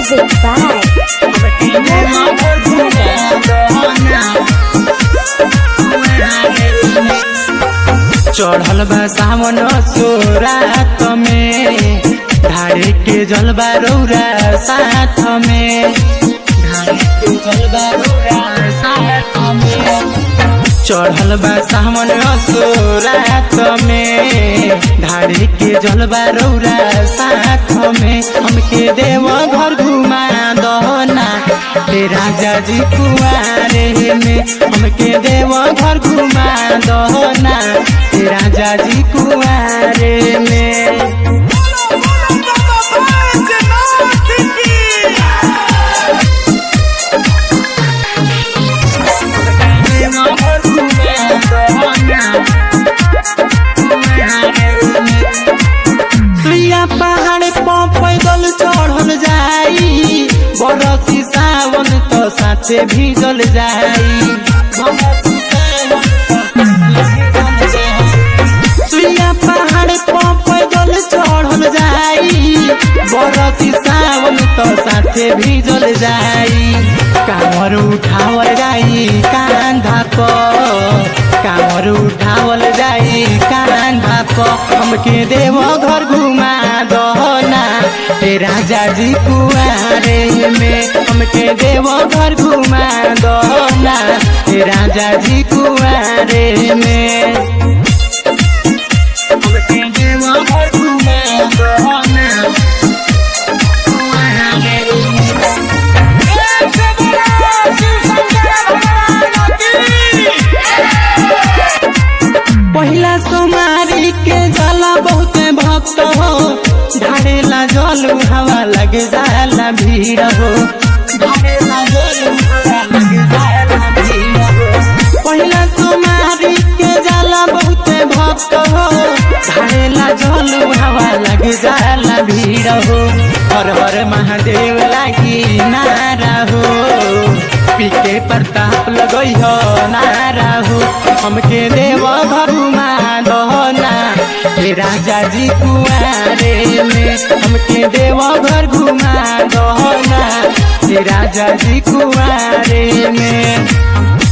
Music by चढ़ल बा सावन सोरात में धारे के जलबा रौरा साथ में धारे के जलबा रौरा साथ में चढ़ल बा सावन सोरात में धारे के जलबा रौरा साथ में हमके देव घर घुमा दहना हे राजा जी कुआरे में हमके देव घर घुमा दहना हे राजा जी कुआरे में सुइया पहाड़ पर पैदल चढ़ल जाई बरसी सावन तो साथे भीजल जाई बरसी सावन तो साथे भीजल जाई। सुइया पहाड़ पर पैदल चढ़ल जाई बरसी सावन तो साथे भीजल जाई कामर उठावल जाई कांधा पर कामर उठावल जाई कांधा पर हमके देव घर घुमा दहना हे राजा जी कुआरे में हमके देव घर घुमा दहना हे राजा जी कुआरे में हमके देव घर घुमा दहना कुआरे में पहिला सोमारी के जाला बहुत भक्त हो ढारेला जल हवा लग जाला भीड़ हो ढारेला जल हवा लग जाला भीड़ हो पहिला सोमारी के जाला बहुत भक्त हो ढारेला जल हवा लग जाला भीड़ हो हर हर महादेव लागी नारा हो पीके प्रताप लगई हो नारा हो हमके देव घरुमा दहना हे राजा जी कुआरे में हमके देव घर घुमा दहना हे राजा जी कुआरे में